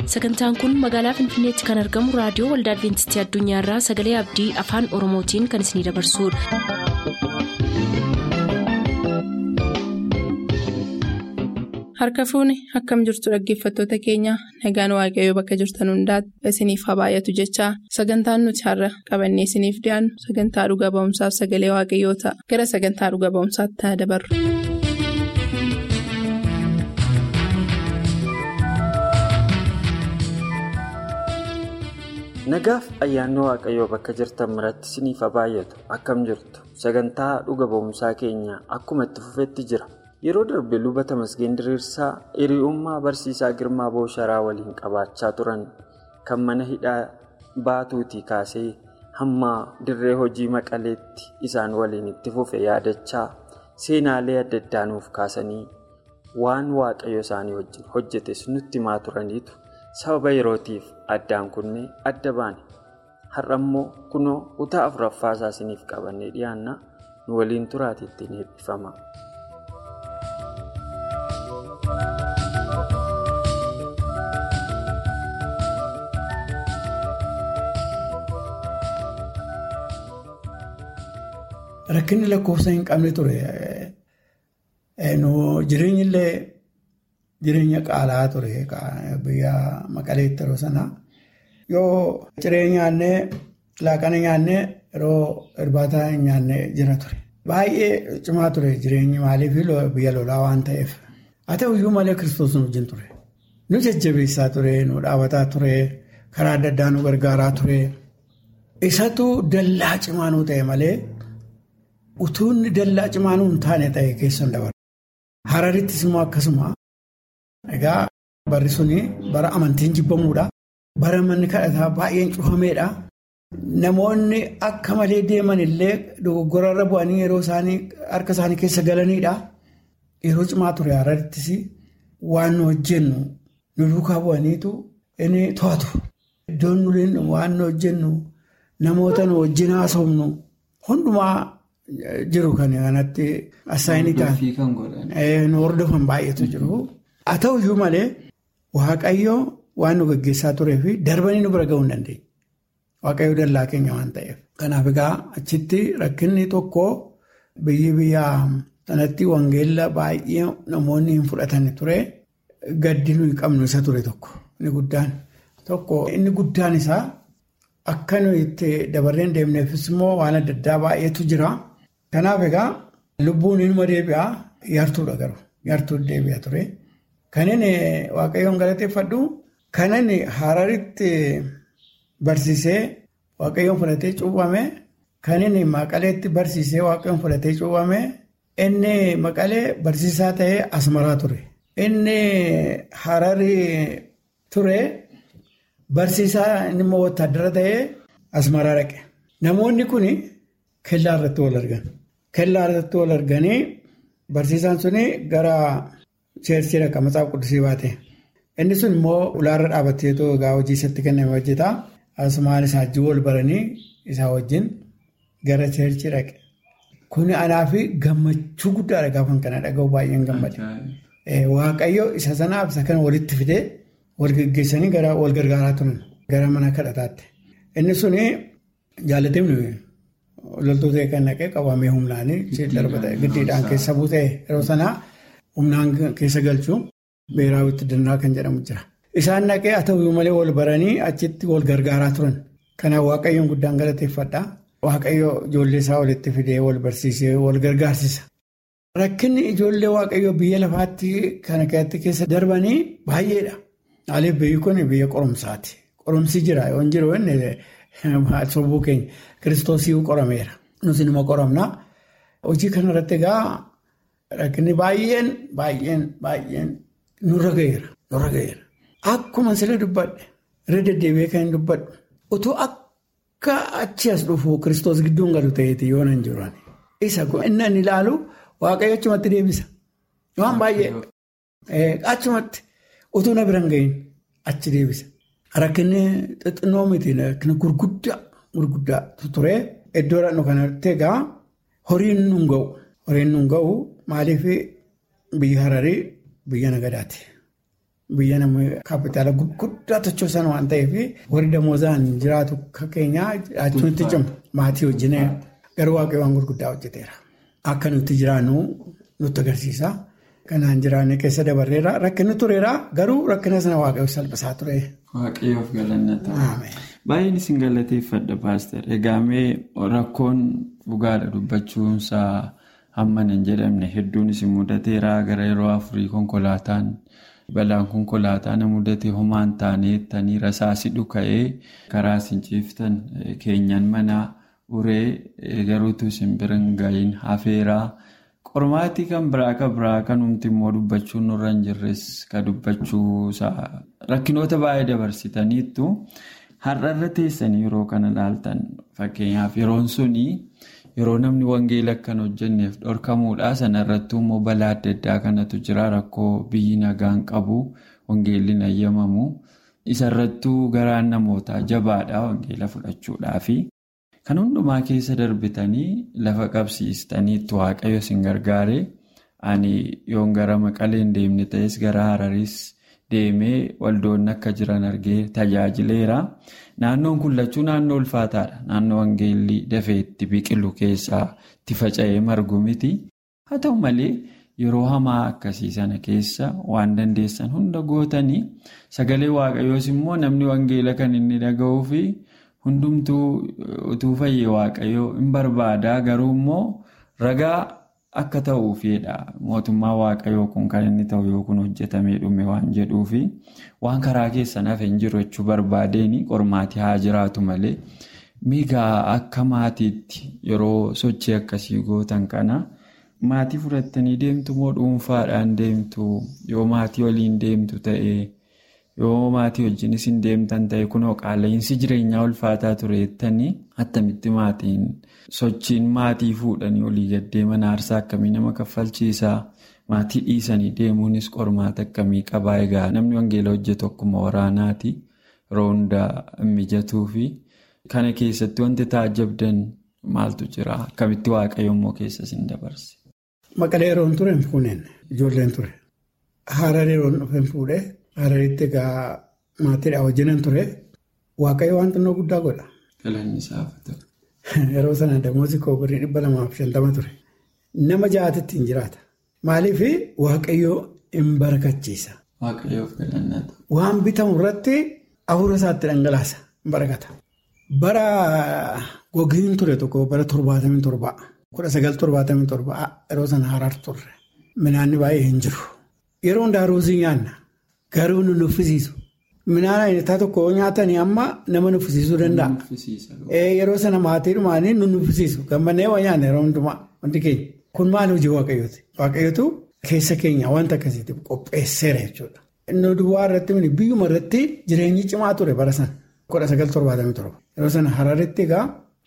sagantaan kun magaalaa finfinneetti kan argamu raadiyoo waldaa adventistii addunyaarraa sagalee abdii afaan oromootiin kan isinidabarsudha. harka fuuni akkam jirtu dhaggeeffattoota keenya nagaan waaqayyoo bakka jirtan hundaati isiniif haa baay'atu jechaa sagantaan nuti har'a qabannee isiniif dhiyaannu sagantaa dhuga ba'umsaaf sagalee waaqayyoo ta'a gara sagantaa dhuga ba'umsaatti haa dabarru. nagaaf ayyaanni waaqayyoo bakka jirtan biratti isiniif haa baay'atu akkam jirtu sagantaa dhuga ba'umsaa keenya akkuma itti fufetti jira yeroo darbe luba tamasgeen diriirsaa hiriyoommaa barsiisaa girmaa boosharaa waliin qabaachaa turan kan mana hidhaa baatuutii kaasee hamma dirree hojii maqaleetti isaan waliin itti fufe yaadachaa seenaalee adda addaa nuuf kaasanii waan waaqayyo isaanii wajjin hojjetes nutti himaa turaniitu sababa yerootiif addaan kunnee adda baane har'a immoo kunoo kutaa afuraffaa isaa isiniif qabannee dhiyaanna nu waliin turaati ittiin eebbifama. Rakkinni lakkoofsa hin qabne ture. Jireenyi illee jireenya qaala'aa ture biyya maqaleetti yeroo sanaa. Yoo ciree nyaannee laaqana nyaannee yeroo irbaata hin nyaannee jira ture. Baay'ee cimaa ture jireenyi maaliif biyya lolaa waan ta'eef. Haa ta'uyyuu malee kiristoos nu wajjin ture. Nu jajjabeessaa ture, nu dhaabataa ture, karaa adda addaa nu gargaaraa ture. Isatu dallaa cimaa nu ta'e malee. Utuunni dallaa cimaa nu hin taane ta'e keessa hin dabarre. Hararittis immoo akkasuma. Egaa barri suni bara amantiin jibbamuudha. Bara manni kadhataa baay'een cufameedha. Namoonni akka malee deeman illee dogoggorarra bu'anii yeroo isaanii harka isaanii keessa galaniidha. Yeroo cimaa ture hararittis waan nu hojjennu nu duukaa bu'aniitu inni to'atu. Iddoon nuyi waan nu hojjennu namoota nu wajjin haasofnu hundumaa. Jiru kan kanatti assaayinii ta'an nu hordofan baay'eetu jiru. Haa ta'uyyuu malee waaqayyoo waan nu gaggeessaa turee fi darbanii nu bira ga'uu hin dandeenye. Waaqayyoo dallaa keenya waan ta'eef. Kanaaf egaa achitti rakkinni tokko biyyi biyya sanatti wangeella baay'ee namoonni hin fudhatan ture. Gaddi nuyi qabnu isa ture tokko inni guddaan. Tokko inni guddaan isaa akka nuyi itti dabarreen deemneefis immoo waan adda addaa baay'eetu jira. Kanaaf egaa lubbuun ilma deebi'aa yartuudha garuu yartuu deebi'aa ture. Kanin waaqayyoon galateeffadhu kanan hararitti barsiisee waaqayyoon fudhatee cuuphame kanin maqaleetti barsiisee waaqayyoon fudhatee cuuphame inni maqalee barsiisaa ta'ee asmaraa ture. Inni hararii ture barsiisaa inni immoo wotaadara ta'ee asmaraa dhaqe. Namoonni kun kellaa irratti wal argan. Kellaa irratti wal arganii barsiisaan suni gara cheersii dhaqa matsaaf quddisii baate. Inni sun immoo ulaarra dhaabbateetu egaa hojii isatti kenname hojjeta. Asumaan isaa wajjin wal baranii isaa wajjin gara cheersii dhaqe. Kuni anaa fi gammachuu guddaadha gaafa kana dhaga'u baay'een gammade. Waaqayyo isa sanaaf isa kana walitti fidee wal geggeessanii gara wal gargaaraa turan gara mana kadhataatti. Inni suni jaallateef loltoota kan naqee qabamee humnaanii darbata giddiidhaan keessa buutee yeroo sanaa humnaan keessa galchuu beeraa wittidinnaa kan jedhamu jira. Isaan naqee haa ta'uyyuu malee wal baranii achitti wal gargaaraa turan. Kanaaf waaqayyoon guddaan galateeffadha. Waaqayyo ijoollee isaa walitti fidee wal barsiisee wal gargaarsisa. Rakkinni ijoollee waaqayyoo biyya lafaatti kana keessa darbanii baay'eedha. Maaliif biyyi kun biyya qorumsaati. Qorumsi jira yoo jiru sobuu keenya kiristoosii qorameera. Nus nima qoramna. Hojii kanarratti egaa rakkinni baay'een baay'een baay'een nurra ga'eera. Nurra ga'eera. Akkuma sirrii dubbadhe irra deddeebi'ee kan hin dubbadhu otoo akka achi as dhufu kiristoos gidduun galu ta'eeti yoo nan jiru. Isa inni inni ilaalu waaqayyo achumatti deebisa. Waan baay'ee achumatti utuu na biraan ga'iin achi deebisa. Rakkinni xixinnoo miti rakkina gurguddaa gurguddaa ture iddoodhaan nu kanatti egaa horiin nu ga'u horiin nu ga'u maaliif biyya hararii biyya nagadaati. biyya namni kaapitaala gurguddaa tochoosan waan ta'eef warri damoozaan jiraatu keenyaa achi nutti cimu maatii wajjin garuu waaqayyo waan gurguddaa hojjeteera. Akka nuti jiraannu nutti agarsiisa. Kanaan jiraanne keessa dabarreera rakkinni tureera garuu rakkina sana waaqayyo salphisaa ture. Waaqayyoof galannata. Baay'een isin galateeffadha paaster. Egaa mee rakkoon dhugaadha dubbachuunsaa hamman hin jedhamne hedduun isin mudateera gara yeroo afurii konkolaataan balaan konkolaataa na mudate homaan taaneettanii rasaasi dhuka'ee karaa isin ciiftan keenyan manaa uree garuutu isin bira hin ga'iin hafeeraa. Qormaatii kan biraa kan biraa kan humti immoo dubbachuun nurra hin jirres kan dubbachuusaa rakkinoota baay'ee dabarsitaniittu har'arra teessanii yeroo kana ilaaltan fakkeenyaaf yeroon suni yeroo namni wangeela akkan hojjenneef dhorkamuudha sanarrattuu immoo balaa adda addaa kanatu jira rakkoo biyyi nagaan qabu wangeelli ayyamamu isarrattuu garaan namootaa jabaadha wangeela fudhachuudhaafi. Kan hundumaa keessa darbitanii lafa qabsiistaniitti waaqayyo isin gargaare ani yoon gara maqaleen deemne ta'es gara hararis deemee waldoonni akka jiran argee tajaajileera. Naannoon kun lachuu naannoo ulfaataadha. Naannoo wangeelli dafee itti biqilu keessaa itti faca'ee margu miti. Haa ta'u malee yeroo hamaa akkasii sana keessa waan dandeessan hunda gootanii sagalee waaqayyoos immoo namni wangeela kan inni dhaga'uu fi hundumtuu utuu fayyee waaqayyoo hin barbaada garuu immoo ragaa akka ta'uufidha mootummaa waaqayyoo kun kan inni ta'u yoo kun hojjetamee dhume waan jedhuufi waan karaa keessan hafe hin jiru jechuu barbaadeen qormaatii haa jiraatu malee miigaa akka maatiitti yeroo sochii akkasii gootan kana maatii fudhattanii deemtu moo dhuunfaadhaan deemtu yoo maatii waliin deemtu ta'ee. yoo maatii wajjinis hin deemtan ta'e kunoo qaala'insi jireenyaa ulfaataa tureettanii attamitti maatiin sochiin maatii fuudhanii olii gaddeeman aarsaa akkamii nama kaffalchiisaa maatii dhiisanii deemuunis qormaata akkamii qabaa egaa namni wangeela hojjetu akkuma waraanaati yeroo hundaa mijatuu fi kana keessatti wanti taajabdan maaltu jira akkamitti waaqayyo immoo keessas hin dabarse. Maqalee yeroon ture hin fuuneen ijoolleen ture haaraan yeroon dhufe hin fuudhee. Hararitti egaa maatiidhaan wajjinan ture waaqayyo waan xinnoo guddaa godha. Yeroo sana damoozi koo birrii dhibba lamaaf shantama ture. Nama ja'aatitti hin jiraata. Maaliif waaqayyo hin barakachiisa. Waan bitamu irratti hafuura isaatti dhangalaasa hin barakata. Bara gogiin ture tokko bara torbaatamii torbaa kudha sagal torbaatamii torbaa yeroo sana harar turre minaanni baay'ee hin jiru. Yeroo hundaa ruuzii nyaanna. Garuu nu nuffisiisu. Midhaan ayinataa tokko nyaatanii amma nama nuffisiisuu danda'a. Yeroo sana maatii dhumaanii nu nuffisiisu. Gammannee waa nyaanna yeroo hundumaa wanti keenya. Kun maal hojii waaqayyooti? Waaqayyootu keessa keenya wanta akkasiitiif qopheesseera jechuudha. Inni duwwaa irratti biyyuma irratti jireenyi cimaa ture bara sana. Kudha sagal torbaatamii torba. Yeroo sana hararitti egaa.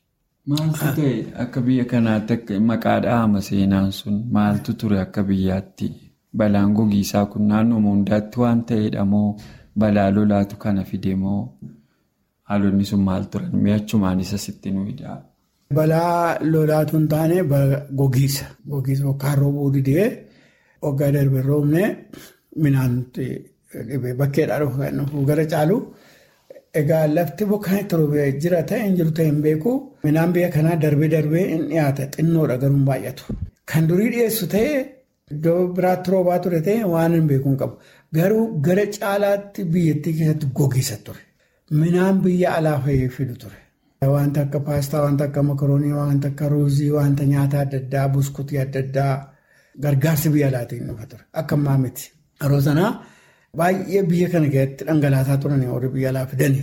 Maaltu ta'e akka biyya kanaatti maqaa dhahama seenaan sun maaltu ture akka biyyaatti? Balaan gogiisaa kun naannoo hundaatti waan ta'edha moo balaa lolaatu kana fide moo haalonni sun maal turan mi'achumaan isa sitti nuyiidha. Balaa lolaatu hin taane gogiisa. Gogiisa yookaan roobuu didee waggaa darbe roobne midhaan dhibee bakkeedhaa dhufu gara caalu egaa lafti bokkaan itti roobee jira ta'e hin jiru ta'e hin beeku midhaan biyya kanaa darbee darbee hin dhiyaata xinnoodha garuu hin baay'atu. Kan durii dhiyeessu ta'e. Iddoo biraatti roobaa ture ta'e waan hin beeku hin qabu. Garuu gara caalaatti biyyattii keessatti gogiisa ture. Midhaan biyya alaa fayyee fidu ture. Wanta akka paastaa, wanta akka makaroonii, wanta akka ruuzii, wanta nyaata adda addaa, buskutii adda addaa gargaarsi biyya alaatiin dhufa ture. Akka ammaa miti. Yeroo sanaa baay'ee biyya kana keessatti dhangalaasaa turan warri biyya alaa fidanii.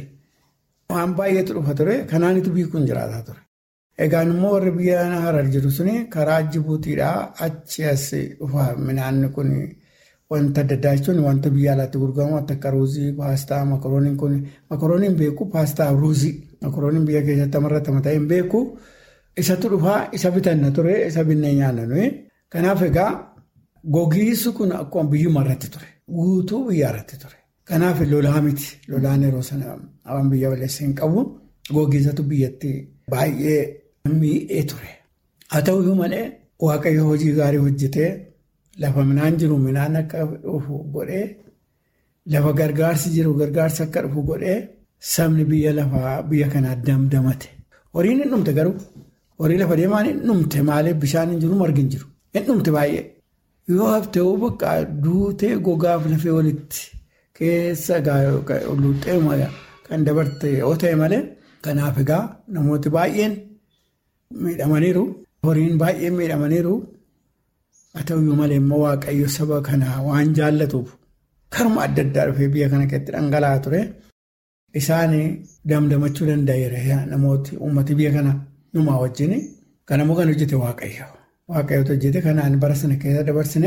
Waan baay'eetu dhufa ture. Kanaanitu biyyi kun jiraataa ture. Egaan immoo warri biyya harar jiru suni karaa Jibuutiidhaa achi as dhufa midhaan kun wanta adda addaa jechuun wanta biyya alaatti gurguramu wanta akka ruuzii, paastaa, makarooniin kun makarooniin beeku paastaa ruuzii makarooniin biyya keessatti amarratama ta'e hin beeku isatu dhufaa isa bitanna ture isa binnee nyaanna nuyi. Kanaaf egaa gogiinsi kun akkuma biyyuma irratti ture guutuu biyya irratti ture. Kanaaf lolaa miti lolaan yeroo sana waan biyya balleessa hin qabu gogiinsatu biyyatti baay'ee. Miidhee ture. Haa ta'uyyuu malee waaqayyo hojii gaarii hojjetee lafa midhaan jiru midhaan akka dhufu godhee lafa gargaarsi jiru gargaarsa akka dhufu godhee sabni biyya lafaa biyya kanaa damdamate. Horiin hin dhumte garuu horii lafa deemaan hin dhumte maaliif bishaan hin jiru margi hin jiru hin dhumte baay'ee. Yoo haftee bakka duutee gogaaf lafee walitti keessa luuxxee kan dabarte yoo ta'e malee kanaaf egaa namooti baay'een miidhamaniiru. Horiin baay'een miidhamaniiru. Haa ta'uyyuu malee immoo waaqayyo saba kanaa waan jaallatuuf karuma adda addaa dhufee biyya kana keessatti dhangala'aa ture. Isaan damdamachuu danda'eera namooti uummati biyya kana numaa wajjin. Kanammoo kan hojjete waaqayyo. Waaqayyoota hojjete kanaan bara sana keessa dabarsine.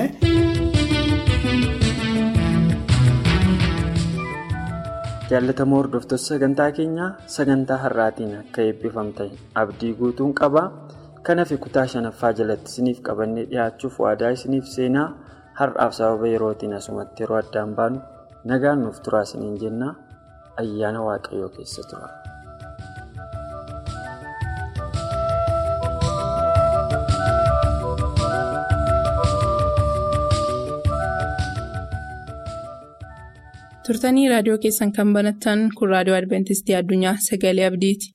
Jaallatamoo hordoftoota sagantaa keenyaa sagantaa har'aatiin akka eebbifamtan abdii guutuun qaba. Kanaaf kutaa shanaffaa jalatti isiniif qabannee dhiyaachuuf waadaa isiniif seenaa har'aaf sababa yerootiin asumatti yeroo addaan baanu nagaan nuuf turaa isiniin jenna ayyaana waaqayyoo keessa tura. turtanii raadiyoo keessan kan banattan kun raadiyoo adventistii addunyaa sagalee abdiiti.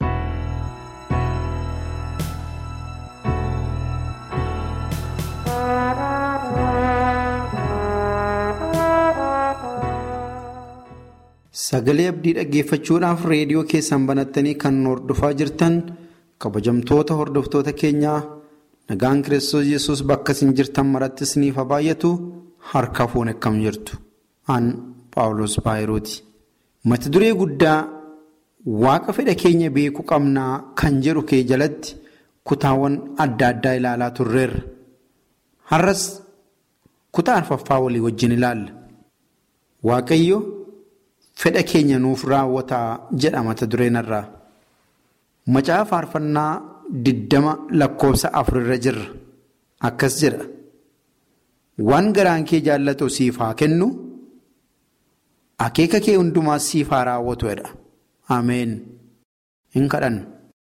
Sagalee abdii dhaggeeffachuudhaaf reediyoo keessan banattanii kan hordofaa jirtan kabajamtoota hordoftoota keenyaa nagaan kiristoos yesus bakka isin jirtan maratti isiniif haa baay'atu harka fuun akkam jirtu. Aan Paawulos Baayirooti. Mata duree guddaa waaqa fedha keenya beekuu qabnaa kan jedhu kee jalatti kutaawwan adda addaa ilaalaa turreerra. Har'as kutaa arfaffaa walii wajjin ilaalla. Waaqayyo. Fedha keenya nuuf raawwataa jedha mata dureen irraa. Macaafa faarfannaa diddama lakkoofsa afurirra jirra. Akkas jedha. Waan garaan kee jaallatu siif haa kennu. Akeeka kee hundumaas siif haa raawwatu jedha. Ameen. Hin kadhannu.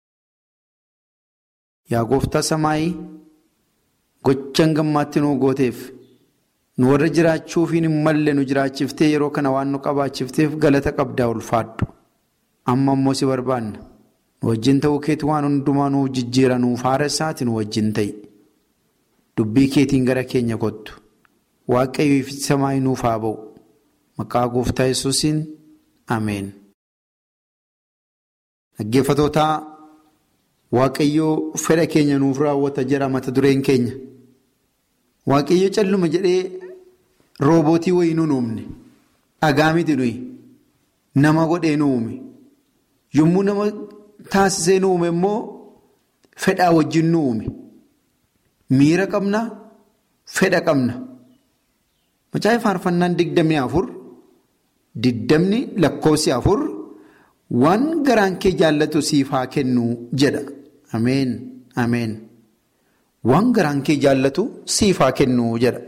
Yaa gooftaa samaayii gochaan gammaatti nuu gooteef. nu warra jiraachuufiin hin malle nu jiraachiftee yeroo kana waan nu qabaachifteef galata qabdaa ulfaadhu amma immoo si barbaanna nu wajjin ta'uu keetii waan hundumaa nuuf jijjiira nuuf haara isaati nu wajjin ta'i dubbii keetiin gara keenya kottu waaqayyo ifti samaayii nuuf haa ba'u maqaa gooftaa yesuusiin ameen. dhaggeeffatootaa waaqayyoo fedha keenya nuuf raawwata jedha mata dureen keenya. Waaqayyo calluma jedhee roobootii wayii nu uumne dhagaa miti nuyi nama godhee nu uume yommuu nama taasisee nu uume immoo fedhaa wajjin nu uume miira qabna fedha qabna macaafa faarfannaan digdamii afur digdamni lakkoofsi afur waan garaan kee jaallatu siif haa kennu jedha ameen ameen. Waan garaan kee jaallatu siif haa kennu jedha.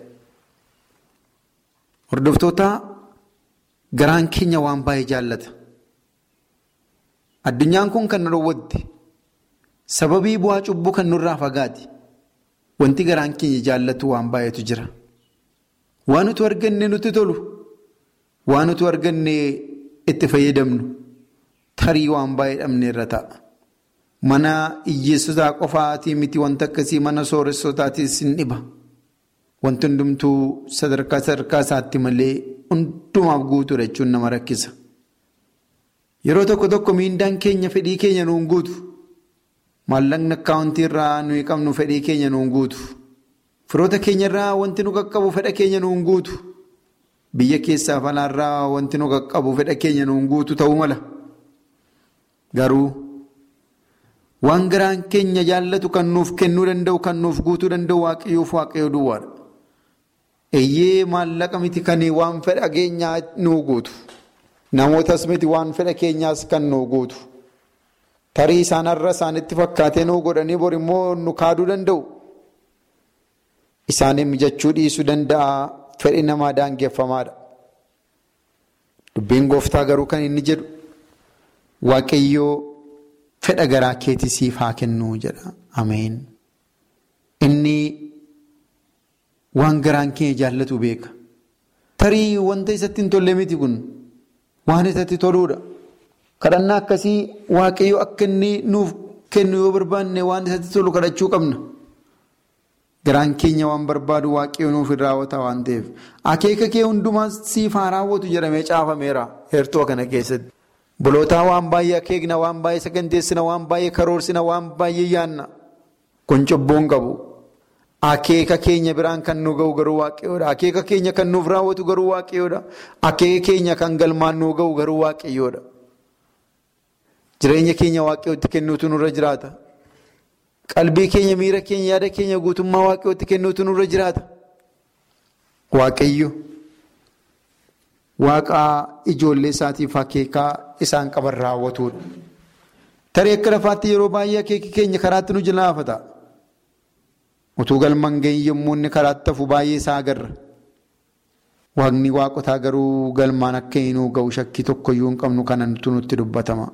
Hordoftoota garaan keenya waan baay'ee jaallata. Addunyaan kun kan nu dhowwatte sababii bu'aa cubbuu kan nurraa fagaate wanti garaan keenya jaallatu waan baay'eetu jira. Waan nuti arganne nutti tolu, waan nuti arganne itti fayyadamnu tarii waan baay'ee dhabne irra ta'a. Mana hiyyeessotaa qofaatii miti wanta akkasii mana sooressotaatis hin dhiba. Wanti hundumtuu sadarkaa sadarkaa isaatti malee hundumaaf guutuudha jechuun nama rakkisa. Yeroo tokko tokko miindaan keenya fedhii keenya nuun guutu. Maallaqni akkaawuntii irraa nuyi qabnu fedhii keenya nuun guutu. Firoota keenya irraa wanti nu qaqqabu fedha keenya nuun guutu. Biyya keessaaf alaarraa wanti nu qaqqabu fedha keenya nuun guutu ta'uu mala. Garuu. Waan garaan keenya jaallatu kan nuuf kennuu danda'u kan nuuf guutuu danda'u waaqayyoof waaqayyoo duwwaadha. Eeyyee maallaqa miti kan waan fedha keenyaa nuu guutu. Namootas miti waan fedha keenyaas kan nuu guutu. Tarii isaan har'a isaanitti fakkaatee nuu godhanii bor immoo nu kaaduu danda'u. Isaaniin mijachuu dhiisuu danda'a fedhi namaa daangeffamaadha. Dubbiin gooftaa garuu kan inni jedhu waaqayyoo. Fedha garaa keetii siif haa kennuu jedha. Ameen. Inni waan garaan keenya jaallatu beeka. tarii wanta isatti hin tolle miti kun waan isatti toluudha. Kadhannaa akkasii waaqayyo akka inni nuuf kennu yoo barbaanne waan isatti tolu kadhachuu qabna. Garaan keenya waan barbaadu waaqayyo nuuf hin raawwata waan ta'eef. Akeeka kee hundumaa siif haa raawwatu jedhamee caafameera heertoo kana keessatti. Bolootaa waan baay'ee akeekna, waan baay'ee saganteessina, waan baay'ee karoorsina, waan baay'ee yaanna. Kun cubbuun qabu. Akeeka keenya biraan kan nu ga'u garuu waaqayyoodha. Akeeka keenya kan nuuf raawwatu garuu waaqayyoodha. Akeeka keenya kan galmaan nu ga'u garuu waaqayyoodha. Jireenya keenya waaqayyootti kennuutu nurra jiraata. Qalbii keenya, miira keenya, yaada keenya guutummaa waaqayyootti kennuutu nurra jiraata. Waaqayyo waaqa ijoollee isaatiif akeekaa isaan qaban raawwatudha. Tarii akka lafaatti yeroo baay'ee akeeki keenya karaatti nu jalaafata. Utuu galmaan ga'in yommuu inni karaatti hafu baay'ee isaa agarra. Waaqni waaqotaa garuu galmaan akka hin ga'u shakkii tokkoyyuu hin qabnu kanatu nutti dubbatama.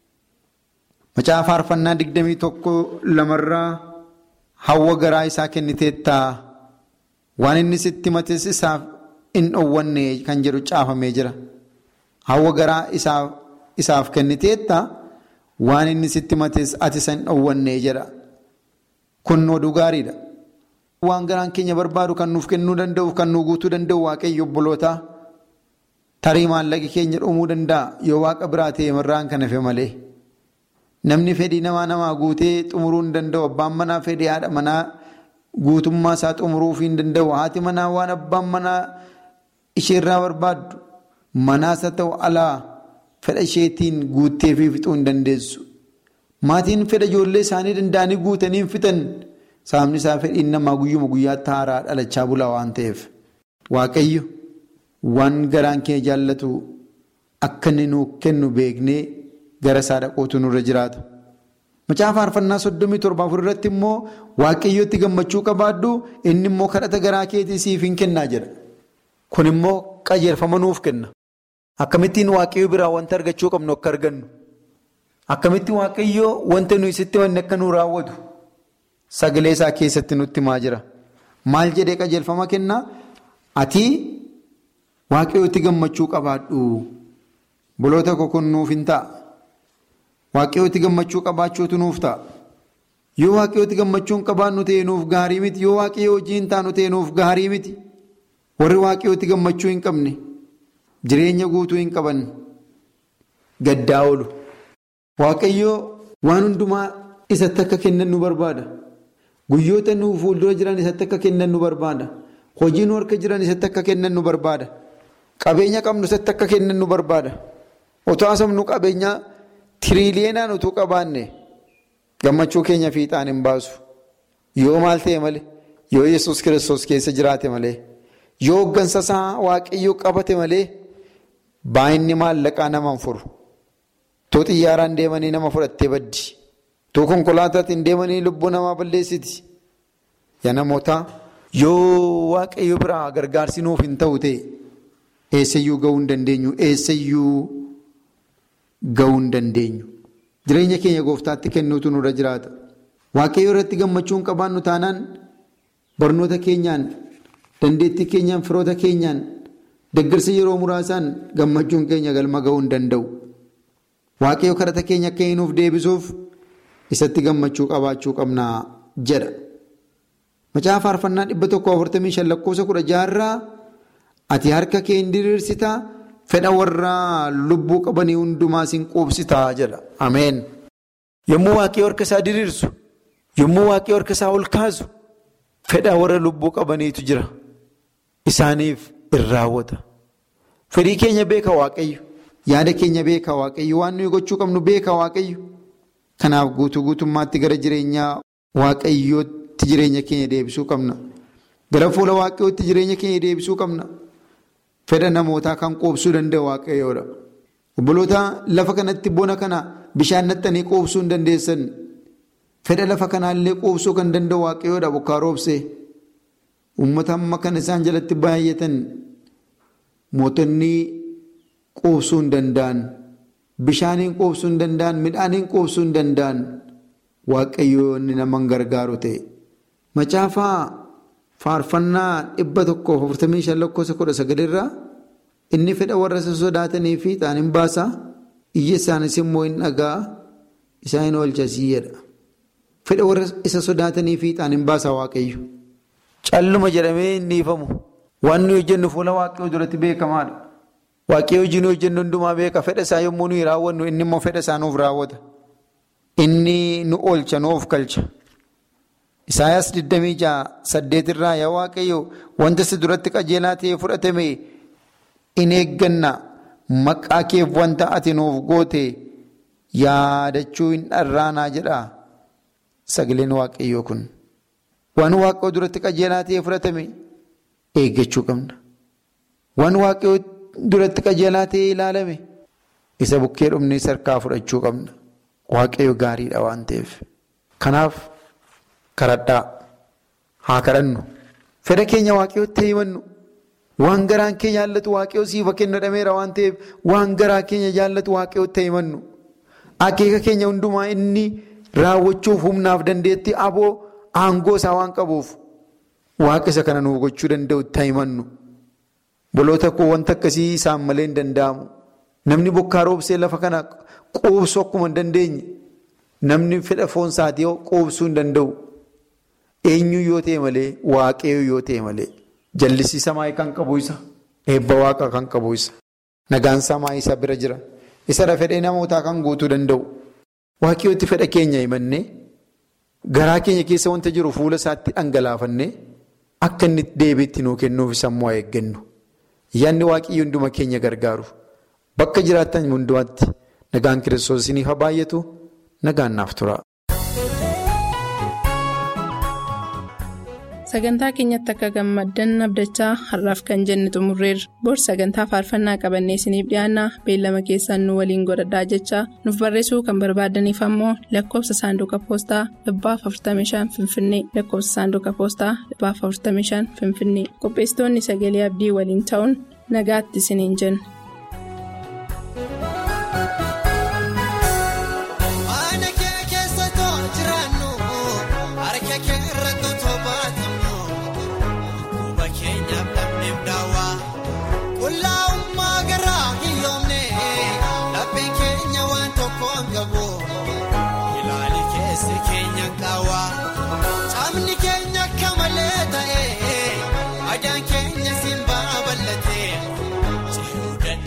Macaafa faarfannaa digdamii tokko lamarraa hawwa garaa isaa kenniteettaa waan inni sitti mates isaaf hin dhoowwanne kan jedhu caafamee jira. Hawwa garaa isaaf kenniteettaa waan inni sitti mates ati isa hin dhoowwanne jedha. Kun oduu gaariidha. Waan garaan keenya barbaadu kan nuuf kennuu danda'u kan nu guutuu danda'u waaqayyo obbolootaa tarii maallaqi keenya dhumuu danda'a yoo waaqa biraa ta'e irraan kan hafe malee. Namni fedhii namaa namaa guutee xumuruu hin danda'u. Abbaan manaa fedhii haadha manaa guutummaa isaa xumuruu hin danda'u. Haati manaa waan abbaan manaa isheerraa barbaaddu manaas haa ta'u alaa fedha isheetiin guuttee fi fixuu hin dandeessu. Maatiin fedha ijoollee isaanii danda'anii guutanii hin fixan sababni isaa fedhiin namaa guyyuma guyyaatti haaraa dhalachaa bula waan ta'eef. Waaqayyo waan garaan keenya jaallatu akka inni nuuf kennu beeknee. gara isaa dhaquutu nurra jiraata. Macaafa faarfannaa soddomii torba afur irratti immoo waaqayyootti gammachuu qabaaddu inni immoo kadhata garaa keetii siif hin kennaa jedha. Kun immoo qajeelfama nuuf kenna. Akkamittiin waaqayyoo biraa wanta argachuu qabnu akka argannu. Akkamittiin waaqayyoo wanta nuyi sitti wanni akka nu raawwatu sagalee isaa keessatti nutti himaa jira. Maal jedhee qajeelfama kennaa? Ati waaqayyootti gammachuu qabaadhu. Boloota koo kun nuuf hin ta'a. Waaqayyootti gammachuu qabaachuutu nuuf ta'a. Yoo waaqayyootti gammachuu hin qabaannu ta'e nuuf gaarii miti. Yoo waaqayyoo hojii hin taanu ta'e nuuf gaarii miti. Warri waaqayyootti gammachuu hin qabne jireenya guutuu hin qaban gaddaa oolu. Waaqayyoo waan hundumaa isatti akka kennan nu barbaada. Guyyoota nu fuuldura jiran isatti akka kennan nu barbaada. Hojii nu harka jiran isatti akka kennan nu barbaada. Qabeenya qabnu isatti akka kennan nu barbaada. Otoo haasofnu qabeenya tiriiliyeenaan utuu qabaanne gammachuu keenya fiixaan hin baasu. Yoo maal ta'e malee, yoo Yesuus kiristoos keessa jiraate malee, yoo hoggansa isaa waaqayyoo qabate malee, baay'inni maallaqaa nama hin furu. Too xiyyaaraan deemanii nama fudhattee baddi. Too konkolaataatiin deemanii lubbuu namaa balleessiti. Yaa namoota yoo waaqayyo biraa gargaarsi nuuf hin ta'u ta'e eessayyuu gahuu hin dandeenyu eessayyuu gahuu hin dandeenyu. Jireenya keenya gooftaatti kennuutu nurra jiraata. Waaqayyo irratti gammachuu hin qabaannu taanaan barnoota keenyaan dandeettii keenyaan firoota keenyaan deeggarsa yeroo muraasaan gammachuun keenya galma gahuu hin danda'u. Waaqayyo kadhata keenya akka nuuf deebisuuf isatti gammachuu qabaachuu qabna jedha. Macaafa faarfannaa dhibba tokko afurtamii shan lakkoofsa kudha jaarraa ati harka kee hin diriirsitaa fedha warra lubbuu qabanii hundumaa sin quubsitaa jedha. Ameen. Yommuu waaqayyo harka isaa diriirsu, yommuu waaqayyo harka isaa ol kaasu, fedha warra lubbuu qabaniitu jira. Isaaniif in raawwata. Fedhii keenya beeka waaqayyo. Yaada keenya beeka waaqayyo. Waan nuyi gochuu qabnu beeka waaqayyo. Kanaaf guutuu guutummaatti gara jireenyaa waaqayyootti jireenya keenya deebisuu qabna. Gara fuula waaqayyootti jireenya keenya deebisuu qabna. Fedha namootaa kan quubsuu danda'u waaqayyoodha. Obboloota lafa kanatti bona kana bishaan naxxanii quubsuu hin dandeessan. Fedha lafa kanaallee quubsuu kan danda'u waaqayyoodha bokkaa roobsee. Uummata amma kan isaan jalatti baay'atan mootonni quubsuu hin danda'an. Bishaaniin quubsuu hin danda'an. Midhaaniin quubsuu hin danda'an. Waaqayyoo inni nama gargaaru ta'e. Macaafaa faarfannaa dhibba tokkoof afurtamii shan lakkoofsa kudha sagalirraa inni fedha warra isa sodaatanii fiixaan hin baasa iyya isaanis immoo hin dhagaa isaan hin oolchasii jedha. Fedha warra isa sodaatanii fiixaan hin baasa waaqayyo. Calluma jedhamee hin dhiifamu. Waan nuyi hojjennu fuula waaqayyoo duratti beekamaadha. Waaqayyoo hojii nuyi hojjennu hundumaa beeka. Fedha isaa yommuu nuyi raawwannu inni immoo fedha isaa nuuf raawwata. Inni nu oolcha nuuf galcha. Isaayaas 26 irraa yaa waaqayyo wanta si duratti qajeelaa ta'ee fudhatame in eegganna maqaa keef wanta ati nuuf goote yaadachuu hin dharraanaa jedha sagaleen waaqayyoo kun. Waan waaqayyoo duratti qajeelaa ta'ee fudhatame eeggachuu qabna. Waan waaqayyoo duratti qajeelaa ta'ee ilaalame isa bukkee dhumnee sarkaa fudhachuu qabna. Waaqayyo gaariidha waan ta'eef. Kanaaf kadhadhaa haa kadhannu. Fedha keenya waaqayyootti himannu. Waan garaan keenya jaallatu waaqayyoo siifa kennadhameera waan ta'eef waan garaa keenya jaallatu waaqayyootti himannu. Akeeka keenya hundumaa inni raawwachuuf humnaaf dandeetti aboo aangoo isaa waan qabuuf waaqa isa kana nuuf gochuu danda'utti himannu. Boloota koo wanta akkasii isaan malee hin danda'amu. Namni bokkaa roobsee lafa kana quubsuu akkuma hin dandeenye namni fedha foon isaatii quubsuu hin danda'u. Eenyu yoo ta'e malee waaqayyo yoo ta'e malee jallisiisa maayii kan qabu isa eebba waaqa kan qabu isa nagaansaa maayii isa bira jira isa fedhee namootaa kan guutuu danda'u. Waaqayyootti fedha keenya himannee garaa keenya keessa wanta jiru fuula isaatti dhangalaafannee akka inni deebiitti nuu kennuuf sammuu eeggannu. Yaadni waaqayyo hunduma keenya gargaaru. Bakka jiraattan hundumaatti nagaan kiristoos isiniif haa baay'atu nagaan naaf tura. Sagantaa keenyatti akka gammaddan abdachaa har'aaf kan jenne xumurreerra. Bor sagantaa faarfannaa qabannee isiniif dhiyaanna beellama keessaan nu waliin godhadhaa jechaa nuuf barreessuu kan barbaadaniif ammoo lakkoofsa saanduqa poostaa dhibbaaf 45 finfinnee lakkoofsa saanduqa poostaa dhibbaaf 45 finfinnee qopheessitoonni sagalee abdii waliin ta'uun nagaatti isiniin jenna. Adaan keenya simbaa bal'atee.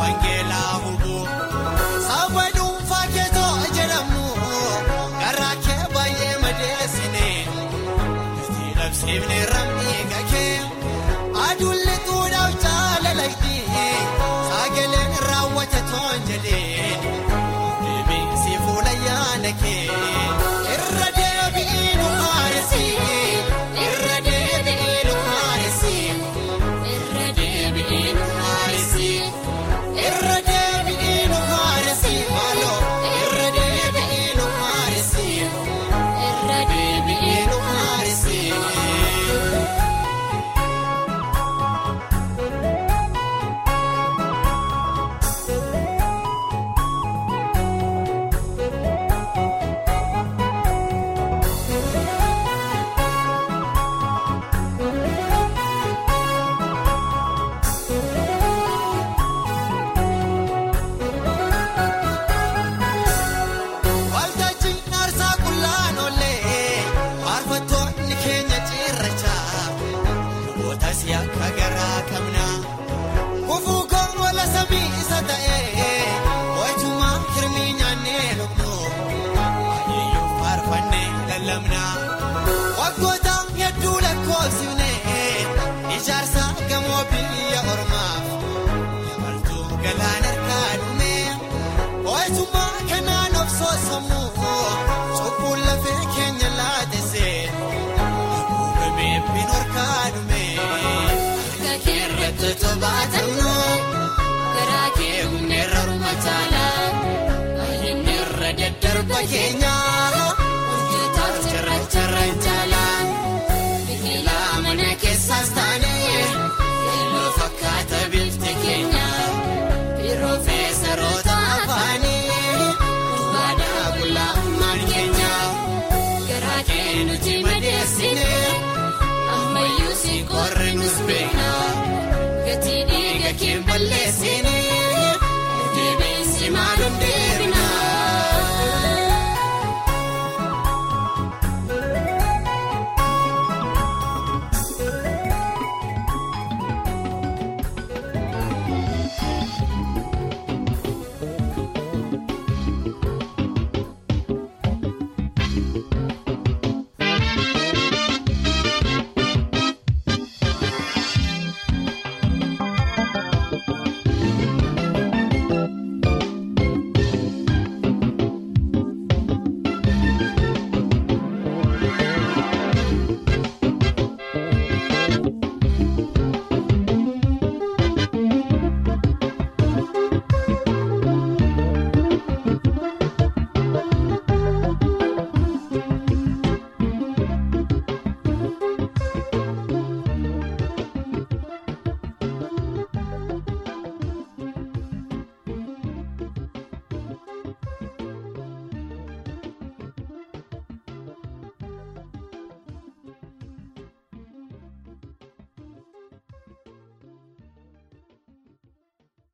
wangeelaa hubuu saba dhuunfaa keetoo jedhamu garaa kee baay'ee madeessine itti labsiifne ramni gakee aduun lixuudhaaf jaalalayti sagaleen raawwate toon jedheen deebiinsi fuula yaada kee irra deebi'ii nu haaresi irra deebi'ii nu haaresi irra deebi'ii nu haaresi irra deebi'ii nu haaresi maaloo irra deebi'ii nu haaresi irra deebi'ii nu haaresi. Waltajjiin aarsaa qullaan oollee faarfattoonni keenya cirrachaa lubootas yakka garaa qabna kufuu koowwala samii isa ta'ee hojjumaa hirmii nyaannee lubnu baay'eeyyuu faarfannee lallabna waggoota hedduu lakkoofsifne ijaarsa gamoo biyya ormaaf yabaltuu galaan harkaa dhume. Hojjumaa kanaan of soosamu cubbuun lafee keenya laatise haguugamee bin harkaa dhume harka keerratti tobaatamnu garaa kee humneerra rumataala baay'inni irra daddarba keenya hojjetaaf carracharra